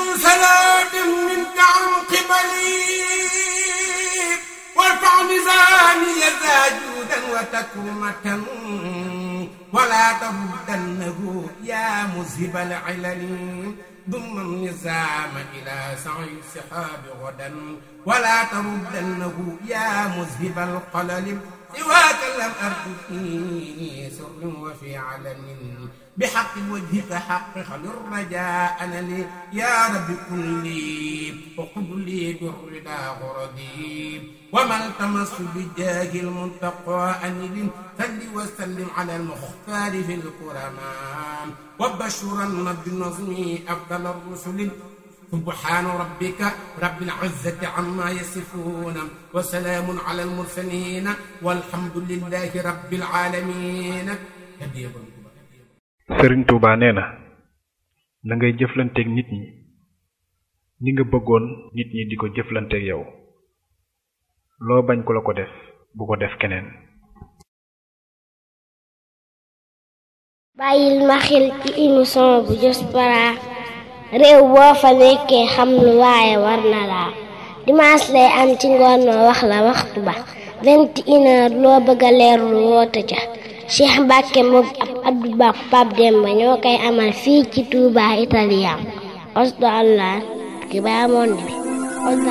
صلاة منك عن قبلي وارفع ميزاني ذا جودا وتكرمة ولا تردنه يا مذهب العلل ضم النظام إلى سعي السحاب غدا ولا تردنه يا مذهب القلل سواك لم أرد في سر وفي علن بحق وجهك حقق للرجاء أنا لي يا رب كن لي وقل لي بالرضا غردي وما التمس بجاه المنتقى أنل صل وسلم على المختار في الكرماء وبشرن بالنظم أفضل الرسل سبحان ربك رب العزة عما يصفون وسلام على المرسلين والحمد لله رب العالمين sëriñ Touba nee na na ngay jëflanteeg nit ñi ni nga bëggoon nit ñi di ko jëflanteeg yow loo bañ ku la ko def bu ko def keneen bàyyil ma xel ci émission bu Diaspora réew boo fa nekkee xam lu waaye war na laa dimanche lay am ci ngoon noo wax la waxtu ba vingt et une heure loo bëgg a leerlu woote ca Cheikh Mbacke moom ab Abdou Ba Pape Demba ñoo koy amal fii ci Touba Italien osdo allah ki baa monde bi